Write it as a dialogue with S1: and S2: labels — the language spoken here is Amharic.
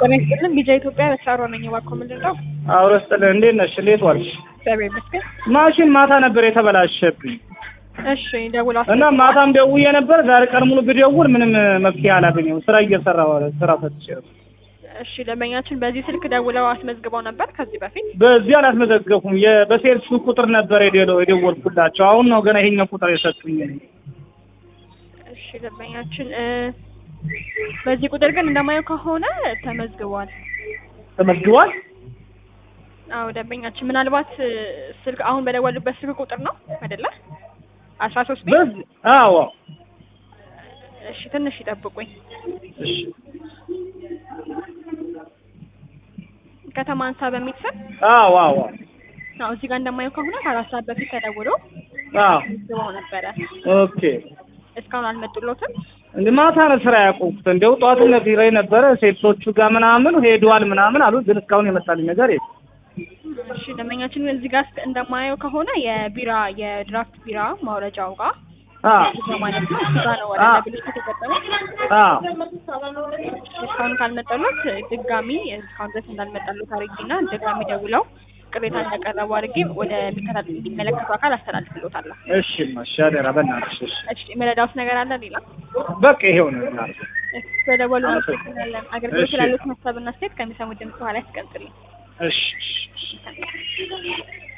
S1: ጤና ይስጥልን ቢጃ ኢትዮጵያ በሳሮ ነኝ። እባክዎ ምንድን ነው?
S2: አውረ ስጥልህ እንዴት ነሽ? እንዴት ዋልሽ?
S1: እግዚአብሔር ይመስገን።
S2: ማሽን ማታ ነበር የተበላሸብኝ
S1: እሺ ደውሎ
S2: እና ማታም ደውዬ ነበር። ዛሬ ቀን ሙሉ ብደውል ምንም መፍትሄ አላገኘሁም። ስራ እየሰራሁ ስራ ፈትቼ ነው።
S1: እሺ ደንበኛችን በዚህ ስልክ ደውለው አስመዝግበው ነበር ከዚህ በፊት?
S2: በዚህ አላስመዘገብኩም። የ- በሴልስ ቁጥር ነበር የደለው የደወልኩላቸው። አሁን ነው ገና ይሄኛው ቁጥር የሰጡኝ።
S1: እሺ ደንበኛችን እ በዚህ ቁጥር ግን እንደማየው ከሆነ ተመዝግቧል።
S2: ተመዝግቧል።
S1: አዎ ደንበኛችን ምናልባት እ ስልክ አሁን በደወሉበት ስልክ ቁጥር ነው አይደለ? አስራ ሶስት ቤት
S2: በዚህ አዎ
S1: እሺ ትንሽ ይጠብቁኝ።
S2: እሺ
S1: ከተማ አንሳ በሚል ስም
S2: አዎ አዎ
S1: አዎ እዚህ ጋር እንደማየው ከሆነ ከአራት ሰዓት በፊት ተደውሎ
S2: አዎ
S1: አስመዝግበው ነበረ።
S2: ኦኬ
S1: እስካሁን አልመጡሎትም?
S2: እንደ ማታ ነው ስራ ያቆምኩት። እንደው ጠዋት ነግሬ ነበረ ሴቶቹ ጋር ምናምን ሄደዋል ምናምን አሉ፣ ግን እስካሁን የመጣልኝ ነገር የለም።
S1: እሺ ደንበኛችን እዚህ ጋር እስከ- እንደማየው ከሆነ የቢራ የድራፍት ቢራ ማውረጃው ጋር
S2: አዎ
S1: ማለት ነው እሱ ጋር ነው ወደ
S2: አዎ።
S1: ብልሽ ከተገጠመው
S2: አዎ
S1: እስካሁን ካልመጣሉት ድጋሚ እስካሁን ድረስ እንዳልመጣሉት አድርጊና ድጋሚ ደውለው ቅሬታ እንዳቀረቡ አድርጌ ወደ ሚከታተል የሚመለከቱ አካል አስተላልፍሎታለሁ።
S2: እሺ ማሻ አደራ በእናትሽ እሺ።
S1: እሺ የመረዳውት ነገር አለ ሌላ
S2: በቃ ይሄው ነው እናቴ።
S1: ስለደወሉ
S2: አመሰግናለሁ።
S1: እናመሰግናለን። አገልግሎት
S2: እሺ።
S1: ስላሉት ሀሳብና አስተያየት ከሚሰሙት ድምጽ በኋላ ያስቀምጥልኝ።
S2: እሺ እሺ እሺ።